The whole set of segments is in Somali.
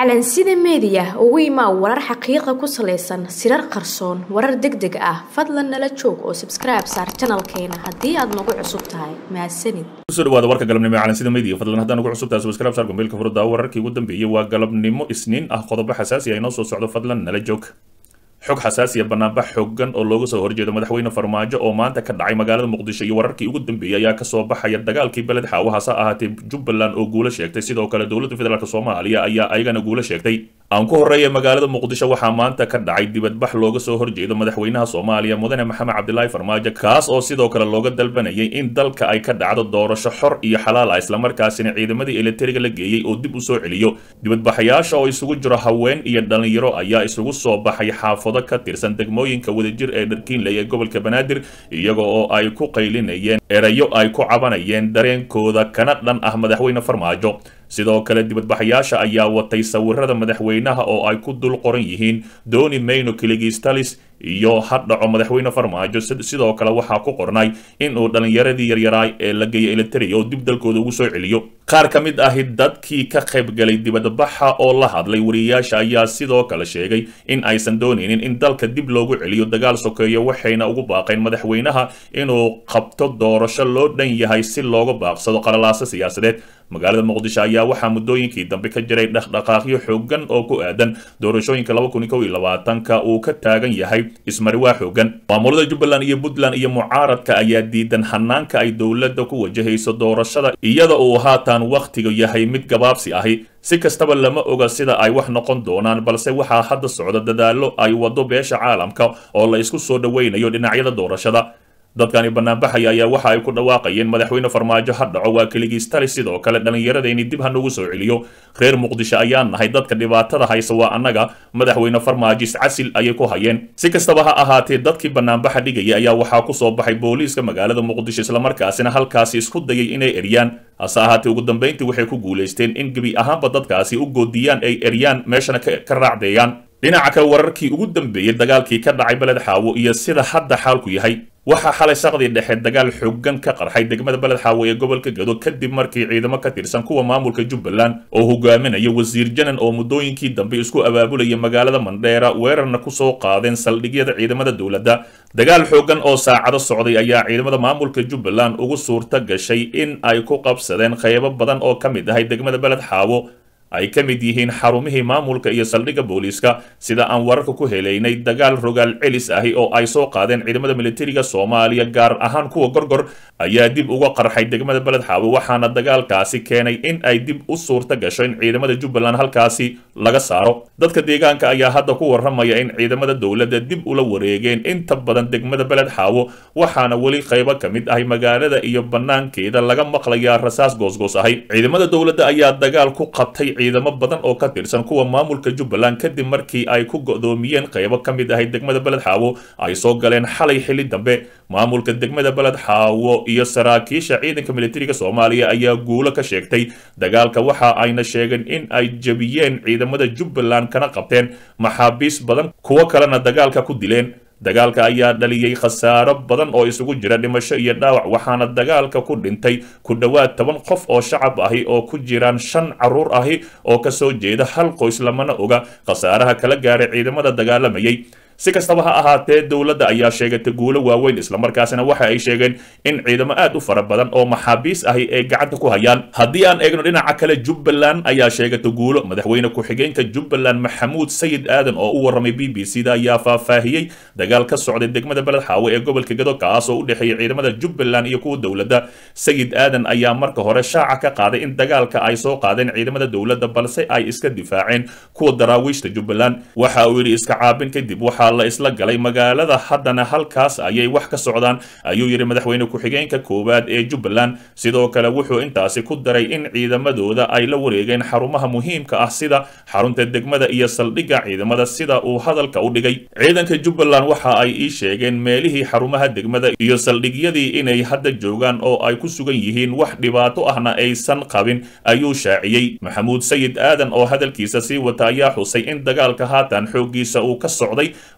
calansida meediya ugu imaa warar xaqiiqa ku salaysan sirar qarsoon warar deg deg ah fadlan nala joog oo sabskribe saar janalkeena haddii aad nagu cusub tahay mahadsanid kusoo dhawaada warka galabnimo ee calansida media fadlan haddaan ugu cusub tahay subscribe saar gombeelka furada wararkii ugu dambeeyey waa galabnimo isniin ah qodobo xasaasi ah inoo soo socdo fadlan nala joog xog xasaasiya banaanbax xooggan oo looga soo horjeedo madaxweyne farmaajo oo maanta ka dhacay magaalada muqdisho iyo wararkii ugu dambeeyey ayaa kasoo baxaya dagaalkii beled xaawo hase ahaatee jubbaland oo guulo sheegtay sidoo kale dowladda federaalk soomaaliya ayaa ayagana guulo sheegtay aan ku horeeya magaalada muqdisho waxaa maanta ka dhacay dibadbax looga soo horjeedo madaxweynaha soomaaliya mudane maxamed cabdilaahi farmaajo kaas oo sidoo kale looga dalbanayay in dalka ay ka dhacdo doorasho xor iyo xalaal ah islamarkaasina ciidamadii eleteriga la geeyey oo dib u soo celiyo dibadbaxayaasha oo isugu jiro haween iyo dhalinyaro ayaa isugu soo baxay xaafado ka tirsan degmooyinka wadajir ee dharkiinley ee gobolka banaadir iyaga oo ay ku qaylinayeen erayo ay ku cabanayeen dareenkooda kana dhan ah madaxweyne farmaajo sidoo kale dibadbaxayaasha ayaa watay sawirada madaxweynaha oo ay ku dul qoran yihiin dooni mayno kiligistalis iyo ha dhaco madaxweyne farmaajo sidoo kale waxaa ku qornay in uu dhallinyaradii yaryaraay ee la geeyay eliteria oo dib dalkooda ugu soo celiyo qaar ka mid ahi dadkii ka qaybgalay dibadbaxa oo la hadlay wariyayaasha ayaa sidoo kale sheegay in aysan doonaynin in dalka dib loogu celiyo dagaal sokeeyo waxayna ugu baaqeen madaxweynaha inuu qabto doorasho loo dhan yahay si looga baaqsado qalalaaso siyaasadeed magaalada muqdisho ayaa waxaa muddooyinkii dambe ka jiray dhaqdhaqaaqyo xoogan oo ku aadan doorashooyinka ka uu ka taagan yahay ismariwaa xoogan maamulada jubbaland iyo puntland iyo mucaaradka ayaa diidan hanaanka ay dowladda ku wajahayso doorashada iyada uu haatan wakhtiga yahay mid gabaabsi ahi si kastaba lama oga sida ay wax noqon doonaan balse waxaa hadda socda dadaallo ay wado beesha caalamka oo la isku soo dhoweynayo dhinacyada doorashada dadkani banaanbaxaya ayaa waxa ay ku dhawaaqayeen madaxweyne farmaajo ha dhaco waa keligiistali sidoo kale dhallinyaradayni dib ha nagu soo celiyo reer muqdisho ayaa nahay dadka dhibaatada haysa waa annaga madaxweyne farmaajo iscasil ayay ku hayeen si kastaba ha ahaatee dadkii banaanbaxa dhigaya ayaa waxaa ku soo baxay booliiska magaalada muqdisho islamarkaasina halkaasi isku dayay inay eryaan hase ahaatee ugu dambayntii waxay ku guulaysteen in gebi ahaanba dadkaasi u goodiyaan ay eryaan meeshana ka raacdeeyaan dhinaca kale wararkii ugu dambeeyey dagaalkii ka dhacay beled xaawo iyo sida hadda xaalku yahay waxaa xalay saqdii dhexe dagaal xoogan ka qarxay degmada beled xaawo ee gobolka gado kadib markii ciidamo ka tirsan kuwa maamulka jubbaland oo hogaaminaya wasiir janan oo muddooyinkii dambe isku abaabulaya magaalada mandheera weerarna kusoo qaadeen saldhigyada ciidamada dowladda dagaal xoogan oo saacado socday ayaa ciidamada maamulka jubbaland ugu suurta gashay in ay ku qabsadeen qaybo badan oo ka mid ahay degmada beled xaawo ay ka mid yihiin xarumihii maamulka iyo saldhigga booliiska sida aan wararka ku helaynay dagaal rogaal celis ahi oo ay soo qaadeen ciidamada militariga soomaaliya gaar ahaan kuwa gorgor ayaa dib uga qarxay degmada beled xaawo waxaana dagaalkaasi keenay in ay dib u suurta gasho in ciidamada jubbaland halkaasi laga saaro dadka deegaanka ayaa hadda ku warramaya in ciidamada dowladda dib ula wareegeen inta badan degmada beled xaawo waxaana weli qaybo ka mid ahay magaalada iyo banaankeeda laga maqlayaa rasaas goosgoos ahay ciidamada dowladda ayaa dagaal ku qabtay ciidamo badan oo ka tirsan kuwa maamulka jubbaland kadib markii ay ku go'doomiyeen qaybo ka mid ahay degmada beled xaawo ay soo galeen xalay xilli dambe maamulka degmada beled xaawo iyo saraakiisha ciidanka militariga soomaaliya ayaa guulo ka sheegtay dagaalka waxa ayna sheegeen in ay jebiyeen ciidamada jubbaland kana qabteen maxaabiis badan kuwo kalena dagaalka ku dileen dagaalka ayaa dhaliyey khasaaro badan oo isugu jira dhimasho iyo dhaawac waxaana dagaalka ku dhintay ku dhowaad toban qof oo shacab ahi oo ku jiraan shan carruur ahi oo kasoo jeeda hal qoys lamana oga khasaaraha kala gaaray ciidamada dagaalamayay si kastaba ha ahaatee dowladda ayaa sheegatay guulo waaweyn islamarkaasina waxa ay sheegeen in ciidamo aad u fara badan oo maxaabiis ahi ay gacanta ku hayaan haddii aan eegno dhinaca kale jubbaland ayaa sheegatay guulo madaxweyne ku-xigeenka jubbaland maxamuud sayid aadan oo u warramay b b c da ayaa faahfaahiyey dagaal ka socday degmada beled xaawo ee gobolka gado kaas oo u dhexeeya ciidamada jubbaland iyo kuwa dowladda sayid aadan ayaa marka hore shaaca ka qaaday in dagaalka ay soo qaadeen ciidamada dowladda balse ay iska difaaceen kuwa daraawiishta jubbaland waxa uu yidhi iska caabin kadib waxaa la isla galay magaalada haddana halkaas ayay wax ka socdaan ayuu yidhi madaxweyne ku-xigeenka koowaad ee jubbaland sidoo kale wuxuu intaasi ku daray in ciidamadooda ay la wareegeen xarumaha muhiimka ah sida xarunta degmada iyo saldhigga ciidamada sida uu hadalka u dhigay ciidanka jubbaland waxa ay ii sheegeen meelihii xarumaha degmada iyo saldhigyadii inay hadda joogaan oo ay ku sugan yihiin wax dhibaato ahna aysan qabin ayuu shaaciyey maxamuud sayid aadan oo hadalkiisa sii wata ayaa xusay in dagaalka haatan xooggiisa uu ka socday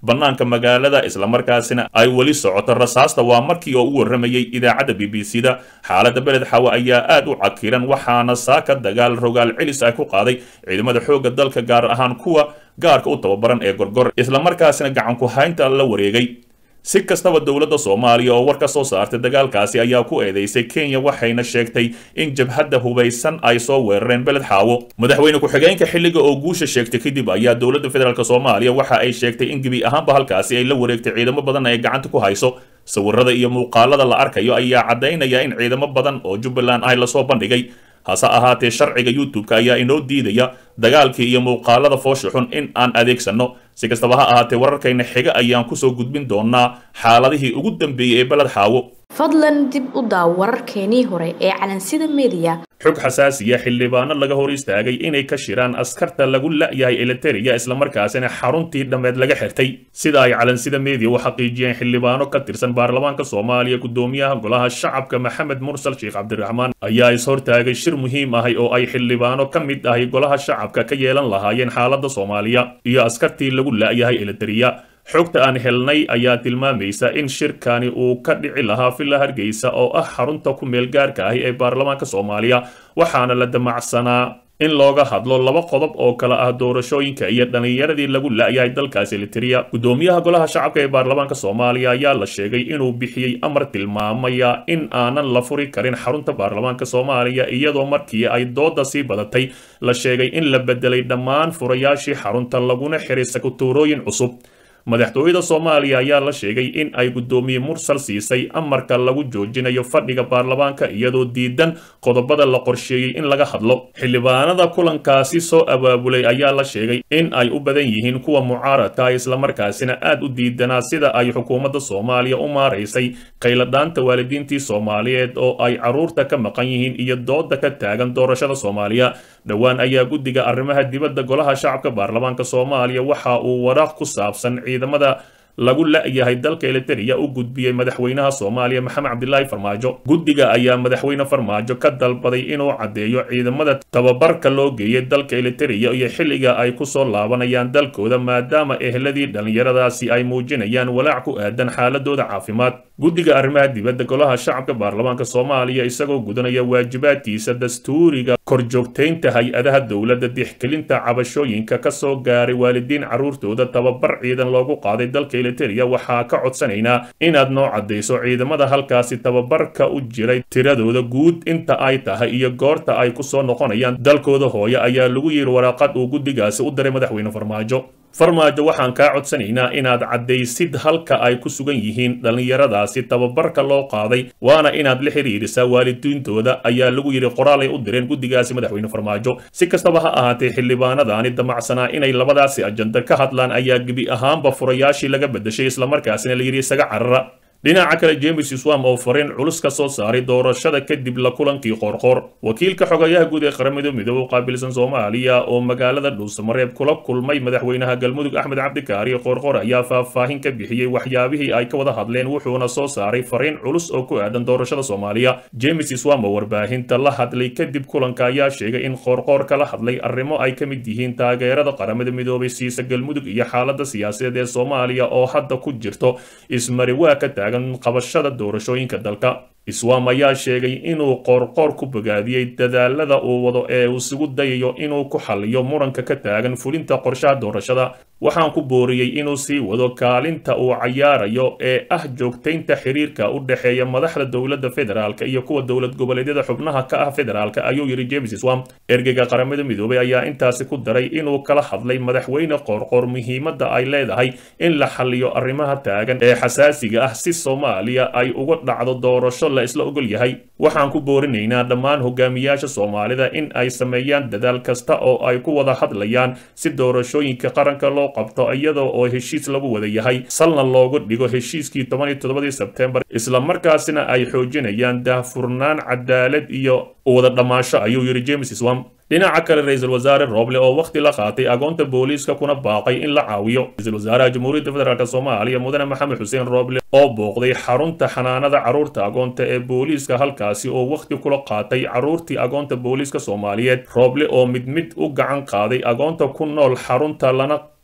bannaanka magaalada islamarkaasina ay weli socoto rasaasta waa markii oo u warramayay idaacadda b b c da xaaladda beled xaawo ayaa aad u cakiran waxaana saaka dagaal rogaal celis ah ku qaaday ciidamada xoogga dalka gaar ahaan kuwa gaarka u tababaran ee gorgor islamarkaasina gacanku haynta la wareegay si kastaba dowladda soomaaliya oo war ka soo saartay dagaalkaasi ayaa ku eedeysay kenya waxayna sheegtay in jabhadda hubaysan ay soo weerareen beled xaawo madaxweyne ku-xigeenka xilliga oo guusha sheegtay kadib ayaa dowladda federaalk soomaaliya waxa ay sheegtay in gebi ahaanba halkaasi ay la wareegtay ciidamo badan ay gacanta ku hayso sawirada iyo muuqaalada la arkayo ayaa caddaynaya in ciidamo badan oo jubbaland ah lasoo bandhigay hase ahaatee sharciga youtube-ka ayaa inoo diidaya dagaalkii iyo muuqaalada foosha xun in aan adeegsanno si kastaba ha ahaatee wararkayna xiga ayaan kusoo gudbin doonaa xaaladihii ugu dambeeyey ee beled xaawo fadlan dib u daaw wararkeenii hore ee calansida mediya xog xasaasiya xildhibaano laga hor istaagay inay ka shiraan askarta lagu la'yahay eleteriya islamarkaasina xaruntii dhammeed laga xirtay sida ay calansida mediya u xaqiijiyeen xildhibaano ka tirsan baarlamaanka soomaaliya gudoomiyaha golaha shacabka maxamed mursal sheekh cabdiraxmaan ayaa ishortaagay shir muhiim ahay oo ay xildhibaano ka mid ahay golaha shacabka ka yeelan lahaayeen xaaladda soomaaliya iyo askartii lagu la'yahay eleteriya xogta aan helnay ayaa tilmaamaysa in shirkani uu ka dhici lahaa villa hargeysa oo ah xarunta ku meel gaarka ahi ee baarlamaanka soomaaliya waxaana la damacsanaa in looga hadlo laba qodob oo kale ah doorashooyinka iyo dhallinyaradii lagu la'yahay dalkaasi eliteria gudoomiyaha golaha shacabka ee baarlamaanka soomaaliya ayaa la sheegay inuu bixiyey amar tilmaamaya in aanan la furi karin xarunta baarlamaanka soomaaliya iyadoo markii ay dooda sii badatay la sheegay in la bedelay dhammaan furayaashii xarunta laguna xiray sakutuurooyin cusub madaxtooyada soomaaliya ayaa la sheegay in ay guddoomiye mursal siisay amarka lagu joojinayo fadhiga baarlamaanka iyadoo diidan qodobada la qorsheeyey in laga hadlo xildhibaanada kulankaasi soo abaabulay ayaa la sheegay in ay u badan yihiin kuwa mucaaradka islamarkaasina aad u diidanaa sida ay xukuumadda soomaaliya u maaraysay qayladhaanta waalidiintii soomaaliyeed oo ay carruurta ka maqan yihiin iyo dooda ka taagan doorashada soomaaliya dhowaan ayaa guddiga arrimaha dibadda golaha shacabka baarlamaanka soomaaliya waxa uu waraaq ku saabsan ciidamada lagu la'yahay dalka eliteria u gudbiyey madaxweynaha soomaaliya maxamed cabdilaahi farmaajo guddiga ayaa madaxweyne farmaajo ka dalbaday inuu caddeeyo ciidamada tababarka loo geeyay dalka eliteria iyo xilliga ay kusoo laabanayaan dalkooda maadaama ehladii dhallinyaradaasi ay muujinayaan walaac ku aadan xaaladooda caafimaad guddiga arrimaha dibadda golaha shacabka baarlamaanka soomaaliya isagoo gudanaya waajibaadkiisa dastuuriga korjoogtaynta hay-adaha dowladda dixgelinta cabashooyinka ka soo gaaray waalidiin carruurtooda tababar ciidan loogu qaaday dalka eliteria waxaa ka codsanaynaa inaad noo caddayso ciidamada halkaasi tababarka u jiray tiradooda guud inta ay tahay iyo goorta ay ku soo noqonayaan dalkooda hooye ayaa lagu yiri waraaqad uu guddigaasi u diray madaxweyne farmaajo farmaajo waxaan kaa codsanaynaa inaad caddaysid halka ay ku sugan yihiin dhallinyaradaasi tababarka loo qaaday waana inaad la xiriirisaa waalidiintooda ayaa lagu yidhi qoraal ay u direen guddigaasi madaxweyne farmaajo si kastaba ha ahaatee xildhibaanadaani damacsanaa inay labadaasi ajanda ka hadlaan ayaa gebi ahaanba furayaashii laga bedeshay islamarkaasina la yidhi isaga carara dhinaca kale james swam oo fariin culus ka soo saaray doorashada kadib la kulankii qoorqoor wakiilka xogayaha guud ee qaramada midoobe u qaabilsan soomaaliya oo magaalada dhuusamareeb kula kulmay madaxweynaha galmudug axmed cabdikaari qoorqoor ayaa faahfaahin ka bixiyey waxyaabihii ay ka wada hadleen wuxuuna soo saaray fariin culus oo ku aadan doorashada soomaaliya james swam oo warbaahinta la hadlay kadib kulanka ayaa sheegay in qoorqoor kala hadlay arrimo ay ka mid yihiin taageerada qaramada midoobay siisa galmudug iyo xaalada siyaasadeed ee soomaaliya oo hadda ku jirto ismari waa ka taagan qabashada doorashooyinka dalka iswam ayaa sheegay inuu qoorqoor ku bogaadiyey dadaalada uu wado ee uu isugu dayayo inuu ku xaliyo muranka ka taagan fulinta qorshaha doorashada waxaan ku booriyey inuu sii wado kaalinta uu cayaarayo ee ah joogtaynta xiriirka u dhexeeya madaxda dowladda federaalka iyo kuwa dowlad goboleedyada xubnaha ka ah federaalka ayuu yidhi james swam ergeyga qaramada midoobay ayaa intaasi ku daray inuu kala hadlay madaxweyne qoorqoor muhiimadda ay leedahay in la xaliyo arrimaha taagan ee xasaasiga ah si soomaaliya ay uga dhacdo doorasho la isla ogol yahay waxaan ku boorinaynaa dhammaan hogaamiyaasha soomaalida in ay sameeyaan dadaal kasta oo ay ku wada hadlayaan si doorashooyinka qaranka loo qabto iyadoo oo heshiis lagu wada yahay salna loogu dhigo heshiiskii toban iyo toddobadii sebtembar islamarkaasina ay xoojinayaan daahfurnaan cadaalad iyo wada dhammaasho ayuu yidhi james swam dhinaca kale ra-iisul wasaare rooble oo wakhti la qaatay agoonta booliiska kuna baaqay in la caawiyo ra-iisul wasaaraha jamhuuriyadda federaalk soomaaliya mudane maxamed xuseen rooble oo booqday xarunta xanaanada carruurta agoonta ee booliiska halkaasi oo wakhti kula qaatay carruurtii agoonta booliiska soomaaliyeed rooble oo mid mid u gacan qaaday agoonta ku nool xarunta lana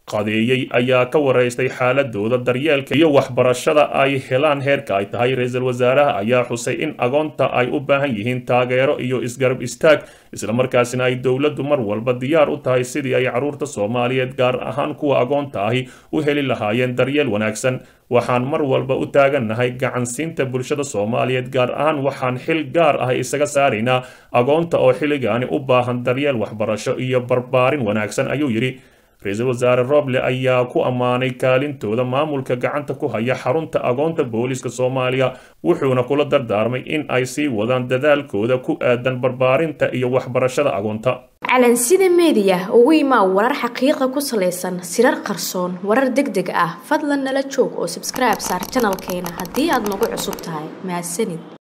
qadeeyey ayaa ka waraystay xaaladooda daryeelka iyo waxbarashada ay helaan heerka ay tahay ra-iisul wasaaraha ayaa xusay in agoonta ay u baahan yihiin taageero iyo isgarab istaag islamarkaasina ay dowladdu mar walba diyaar u tahay sidii ay carruurta soomaaliyeed gaar ahaan kuwa agoonta ahi u heli lahaayeen daryeel wanaagsan waxaan mar walba u taagannahay gacansiinta bulshada soomaaliyeed gaar ahaan waxaan xil gaar ah isaga saaraynaa agoonta oo xilligaani u baahan daryeel waxbarasho iyo barbaarin wanaagsan ayuu yidhi ra-iisul wasaare roble ayaa ku ammaanay kaalintooda maamulka gacanta ku haya xarunta agoonta booliska soomaaliya wuxuuna kula dardaarmay in ay sii wadaan dadaalkooda ku aadan barbaarinta iyo waxbarashada agoonta calansida meediya ugu imaa warar xaqiiqa ku salaysan sirar qarsoon warar deg deg ah fadlan nala joog oo sabskribe saar janalkeena haddii aad nagu cusub tahay mahadsanid